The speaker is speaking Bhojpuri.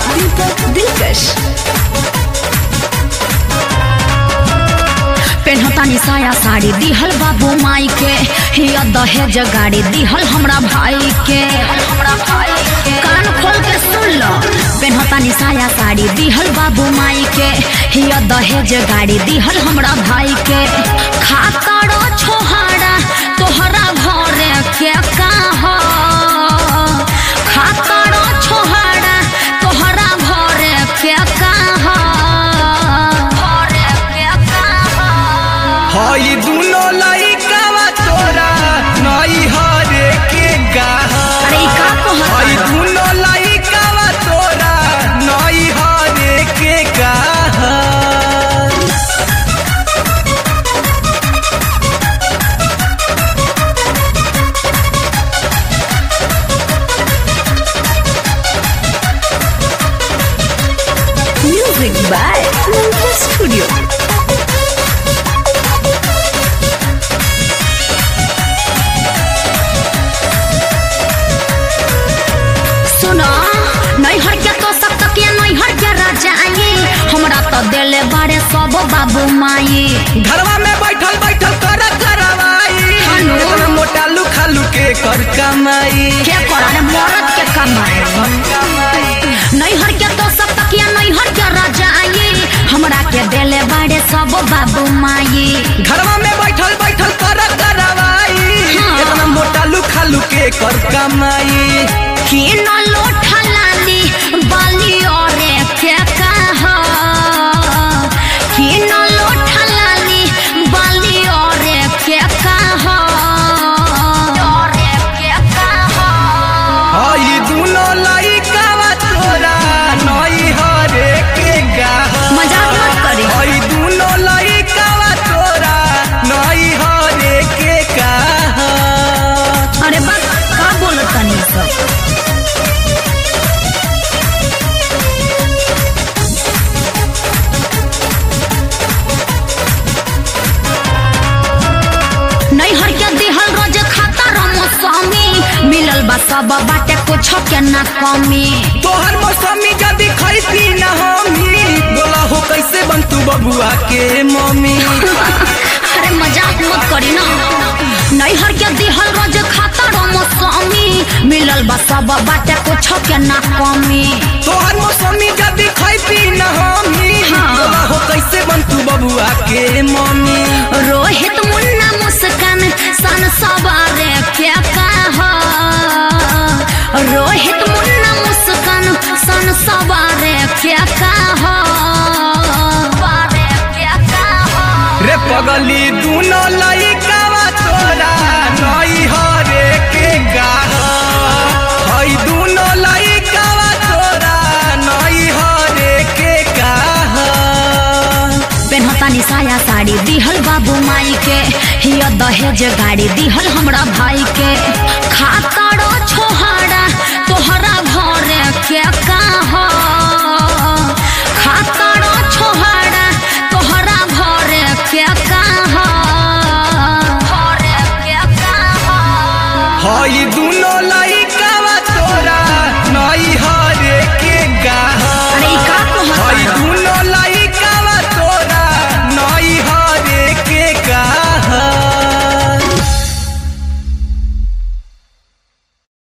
दीपक दिलकश पेन्हतानी साया साड़ी दिहल बाबू माई के हिया दहेज गाड़ी दिहल हमरा भाई के हमरा भाई के कान खोल के सुन लो पेन्हतानी साया साड़ी दिहल बाबू माई के हिया दहेज गाड़ी दिहल हमरा भाई के खातरो छोहाड़ा तोहरा घरे के कहा खातरो छोहाड़ा तोहरा घरे के कहा घरे के कहा हई दुनो लइकावा तोरा नई हरे के गाह अरे ई का कहत हई बाड़ा? दुनो लइकावा तोरा नई हरे के गाह Music by Mantra Studio. सुनो नैहर के तो सब तक ये नैहर के राजा आई हमरा तो देले बारे सब बाबू माई घरवा में बैठल बैठल कर करवाई हेलो। इतना मोटा लुखा लुके कर कमाई के करे मरद के कमाए नैहर के तो सब तक ये नैहर के राजा आई हमरा के देले बारे सब बाबू माई घरवा में बैठल बैठल कर करवाई हाँ। इतना मोटा लुखा लुके कर कमाई कि न लोठा लाली बाली औरे के कहा कि न लोठा लाली बाली औरे के कहा औरे के कहा हई दुनो लइकावा तोरा नई हरे के गाह मजाक मत करी हई दुनो लइकावा तोरा नई हरे के गाह अरे बा का बोलत तनी सब नैहर के दिहल रोज खाता रमो स्वामी मिलल बा सब बाटे कुछ के ना कमी तोहर मौसमी जदी खैती न हमी बोला हो कैसे बनतू बबुआ के मम्मी अरे मजाक मत करी ना नैहर के दिहल रोज खाता रमो स्वामी मिलल बा सब बाटे कुछ के ना कमी तोहर मौसमी जदी खैती न हमी हाँ। बोला हो कैसे बनतू बबुआ के मम्मी रोहित मुन्ना मुस्कान सन सवारे क्या कहा रोहित मुन्ना मुस्कान सन सवारे क्या कहा क्या कहा रे पगली दुनो लइकावा तोरा नई हरे के गाह हई दुनो लइकावा तोरा नई हरे के गाह पेन्हतानी साया साड़ी दिहल बाबू माई के हिया दहेज गाड़ी दिहल हमरा भाई के खातरो छोहाड़ा तोहरा घरे के का